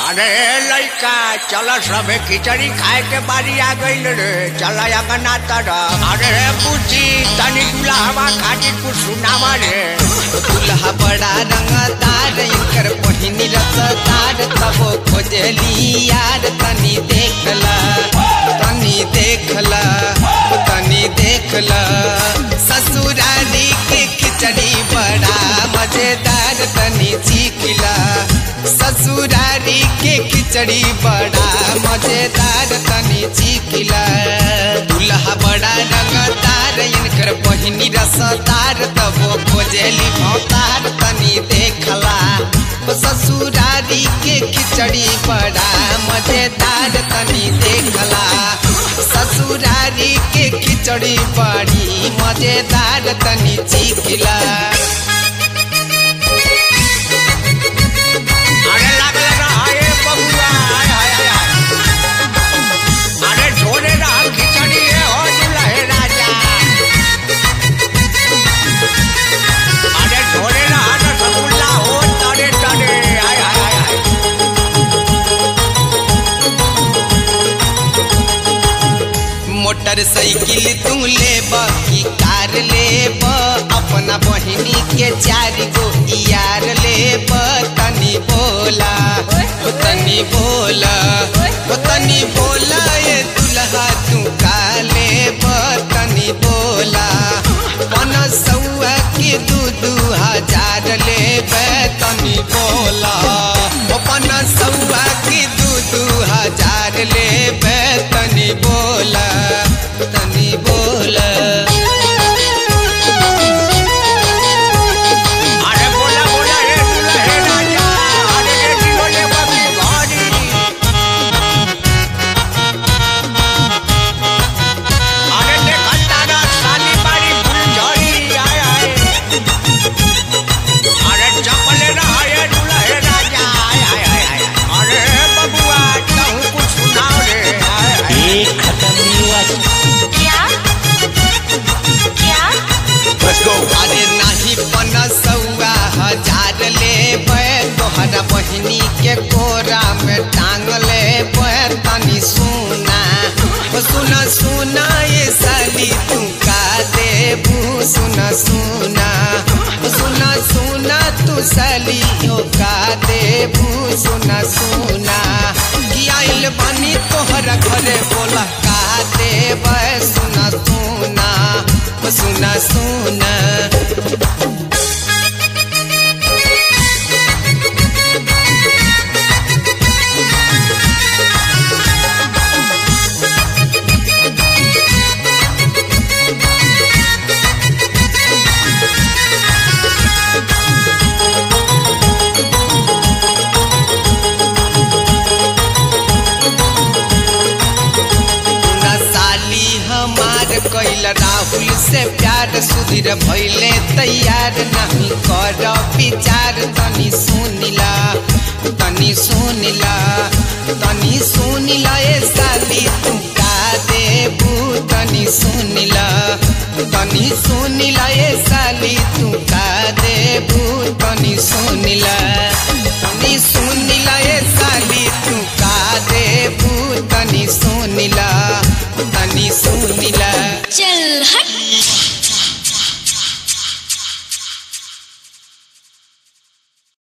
अरे लड़का चल सबे खिचड़ी खाए के बारी आ गईल रे चल अगना तरफ अरे पूछी तनी दुल्हवा खातिर कुछ सुनावा रे दुल्हा बड़ा रंगदार इनकर पहिनी रसदार तबो खोजली यार तनी देखला तनी देखला तनी देखला ससुरारी के खिचड़ी बड़ा मजेदार तनी चीखला ससुरारी के खिचड़ी बड़ा मजेदार तनी चीखला दुल्हा बड़ा रंगदार इनकर पहिनी रसदार तबो खोजेली भौतार तनी देखला ओ ससुरारी के खिचड़ी बड़ा मजेदार तनी देखला ससुरारी के खिचड़ी बड़ी मजेदार तनी चीखला अरे लागल रहे बबुआ हाय हाय हाय हाय। अरे झोले रहा खिचड़ी है हो दुल्हे राजा अरे झोले रहा रसगुल्ला हो तरे तरे हाय हाय हाय हाय मोटरसाइकिल तू लेब की कार लेब अपना बहिनी के चार गो यार लेब तनी बोला ओ तनी बोला ओ तनी बोला ये दुल्हा तू का लेब तनी बोला पन सौआ के दू दू हजार लेब तनी बोला ओ पन सौआ के दू दू हजार लेब तनी बोला तनी बोला अरे बोला बोला रे दुल्हे राजा अरे रे दिलोले बबी घड़ी अरे देखा तारा साली बारी फुलझड़ी आय आय अरे चपले रहा ये दुल्हे राजा आय आय आय आय अरे बबुआ कहूँ कुछ सुनाओ रे आय आय एक खत्म नहीं हुआ क्या क्या अरे नाही पन सौआ हजार लेबै तोहरा बहिनी के कोरा में टांग लेबै तनी सुना ओ सुना सुना ये साली तू का देबू सुना सुना ओ सुना सुना तू साली ओ का देबू सुना सुना कि आइल बनी तोहरा घरे बोला का देबै सुना सुना ओ सुना सुना ना साली हमार कैल राहुल से प्यार सुधीर भैले तैयार नहीं कर विचार तनी सुनिला तनी सुनिला तनी सुनिला ए साली तू का देबू तनी सुनिला तनी सुनिला ए साली तू का देबू तनी सुनिला